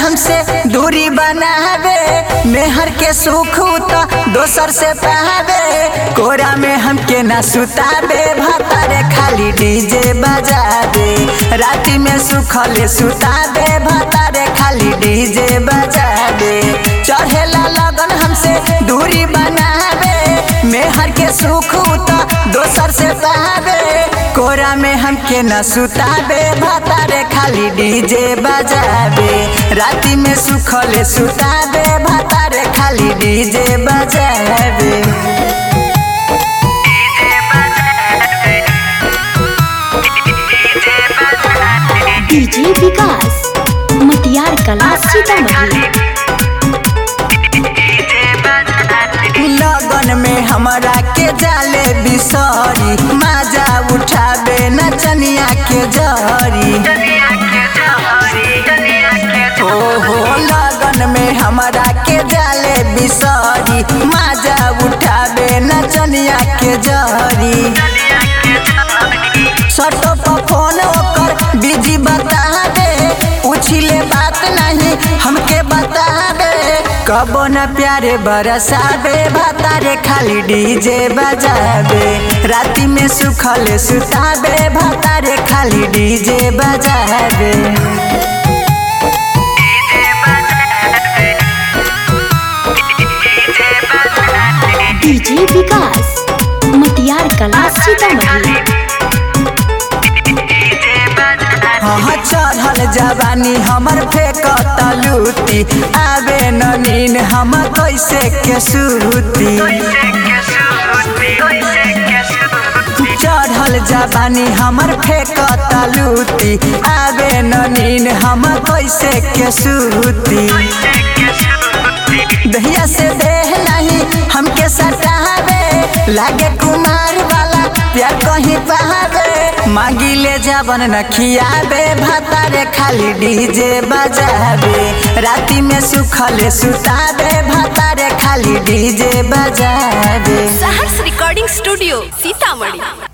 हमसे दूरी बनावे मेहर के सुख तो दोसर से पावे कोरा में हमके ना सुतावे भतारे खाली डीजे बजावे राती में सुखले सुतावे भतारे खाली डीजे बजावे चढ़ेला लगन हमसे दूरी बनावे मेहर के सुख तो दोसर से पावे कोरा में हमके न सुतावे भतारे खाली डीजे बजावे राती में सुखले सुतावे भतारे खाली डीजे बजावे डीजे विकास मटियार कला सीतामढ़ी लगन में हमरा के जाले बिसरी माजा उठावे नचनिया के जरी ओहो लगन में हमरा के जाले बिसरी माजा उठावे नचनिया के जरी सटो पर फोन ओकर बिजी बतावे उछिले बात नहीं हमके बतावे कबो न प्यारे बरसावे भतारे खाली डीजे बजावे राती में सुखले सुतावे भतारे खाली डीजे बजावे डीजे विकास मटियार कला सीतामढ़ी हाँ चढ़ल जवानी हमर फेंकत लूटी आवे न नीन हम कैसे के सूती चढ़ल जवानी हमर फेंकत लूटी आवे न नीन हम कैसे के सूती दहिया से देह नहीं हमके सटावे लागे कुमार वाला प्यार कहीं पावे मांगी ले जावन न खियावे भतारे खाली डीजे बजावे राती में सुखले सुतावे भतारे खाली डीजे बजावे सहर्ष रिकॉर्डिंग स्टूडियो सीतामढ़ी